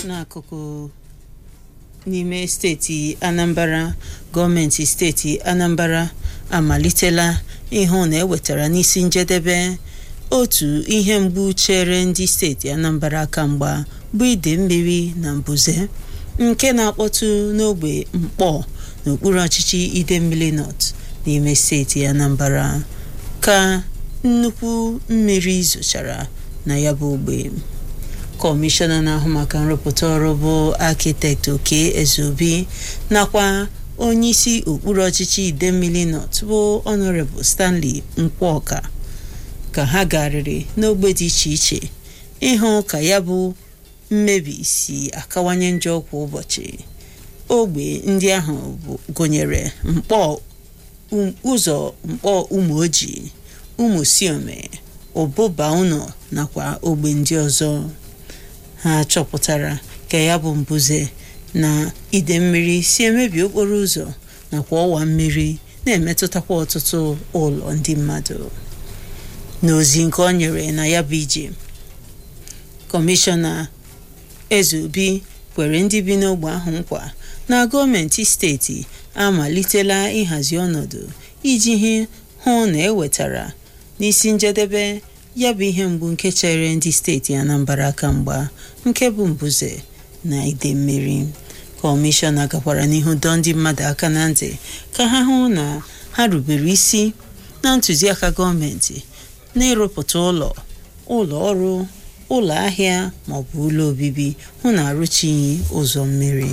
n'akụkụ n'ime steeti anambra gọọmenti steeti anambra amalitela ịhụ na ewetara n'isi njedebe otu ihe mgbu chere ndị steeti anambra aka mgba bụ ide mmiri na mbuze nke na-akpọtụ n'ogbe mkpọ n'okpuru ọchịchị idemmili north n'ime steeti anambra ka nnukwu mmiri zochara na ya bụ ogbe kọmishọna na-ahụ maka nrụpụta ọrụ bụ akitekt oke ezeobi nakwa onyeisi okpuru ọchịchị idemmili north bụ honorable stanley nkwọka ka ha garịrị n'ogbe dị iche iche ịhụ ka ya bụ mmebi si akawanye njọ kwa ụbọchị ogbe ndị ahụ gụnyere mkpọ ụzọ mkpọ ụmụ ojii ụmụ siome ụbụba ụnọ nakwa ogbe ndị ọzọ ha chọpụtara ka ya bụ mbuze na ide mmiri si emebi okporo ụzọ nakwa ọwa mmiri na-emetụtakwa ọtụtụ ụlọ ndị mmadụ n'ozi nke ọ nyere na ya bụ ije kọmishọna ezeobi kwere ndị bi n'ogbe ahụ nkwa na gọọmenti steeti amalitela ịhazi ọnọdụ iji hụ na ewetara n'isi njedebe ya bụ ihe mgbu nke chere ndị steeti anambra aka mgba nke bụ mbuze na ide mmiri kọmishọna gakwara n'ihu dọọ ndị mmadụ aka na ntị ka ha hụ na ha rubere isi na ntụziaka gọọmenti n'ịrụpụta ụlọ ụlọ ọrụ ụlọ ahịa maọbụ ụlọ obibi hụ na arụchighị ụzọ mmiri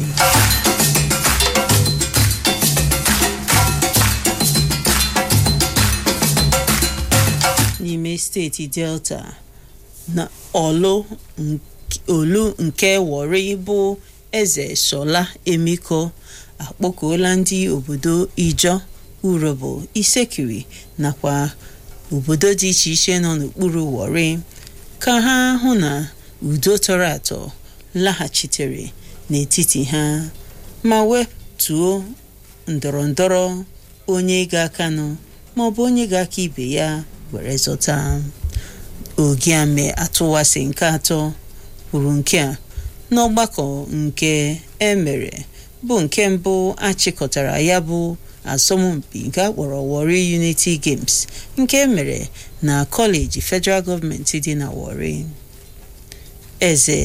n'ime steeti delta na olu olu nke wori bụ eze shola emiko akpọkuola ndị obodo ijo urobo isekiri nakwa obodo dị iche iche nọ n'okpuru wori ka ha hụ na udo tọrọ atọ laghachitere n'etiti ha ma wetuo ndọrọ ndọrọ onye ga-akanụ maọbụ onye ga-aka ibe ya were zọta ogiame atụwasị nke atọ kwuru nke a n'ọgbakọ nke emere bụ nke mbụ achịkọtara ya bụ asọmpi nke akpọrọ Warri Unity Games nke emere na kọleji federal gọọmenti dị na Warri eze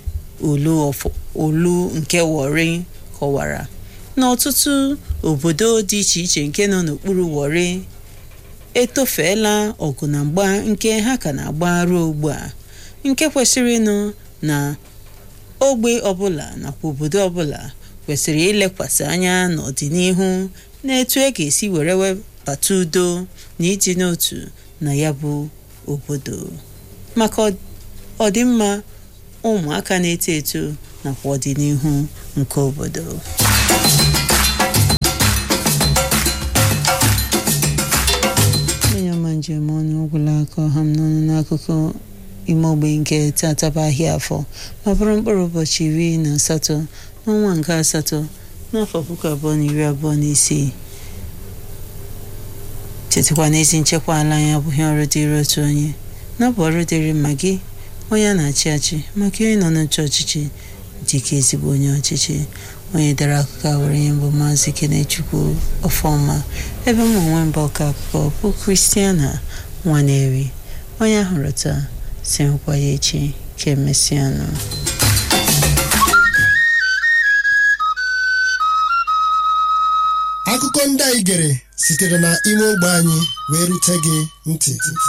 olu nke Warri kọwara na ọtụtụ obodo dị iche iche nke nọ n'okpuru Warri etofeela ọgụ na mgba nke ha ka na-agba ruo ugbu a nke kwesịrị ịnụ na ogbe ọbụla nakwa obodo ọbụla kwesịrị ilekwasị anya n'ọdịnihu n'etu e ga-esi were webata udo na ịdị n'otu na ya bụ obodo maka ọdịmma ụmụaka na-eto eto nakwa ọdịnihu nke obodo onye ọma njem ọnụ ọgwụla aka ọha m n'ọnụ n'akụkụ ime ogbe nke tataba ahịa afọ ma bụrụ mkpụrụ ụbọchị iri na asatọ n'ọnwa nke asatọ n'afọ puku abụọ na iri abụọ na isii chetakwa n'ezi nchekwa ala anyị abụghị ọrụ dịrị otu onye na ọ bụ ọrụ dịrị ma gị onye a na-achị achị maka onye nọ n'oche ọchịchị dịka ezigbo onye ọchịchị onye dere akụkọ a were ihe mbụ maazị kenechukwu ọfọma ebe m onwe mba ọka akụkọ bụ kristiana nwaneri onye ahụrụ taa si nkwa ya echi ka emesịanụ akụkọ ndị anyị gere sitere na ime ogbe anyị wee rute gị ntị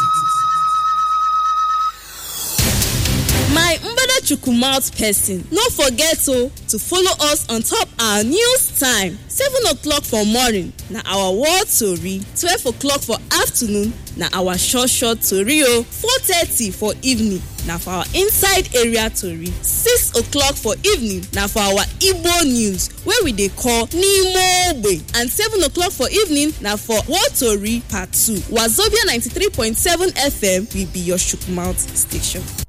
my mbadachukwu mouth person no forget o to follow us on top our news time seven o'clock for morning na our world tori twelve o'clock for afternoon na our short short tori o four thirty for evening na for our inside area tori six o'clock for evening na for our igbo news wey we dey call n'ime ogbe and seven o'clock for evening na for world tori part two wazobia ninety-three point seven fm will be your chook mouth station.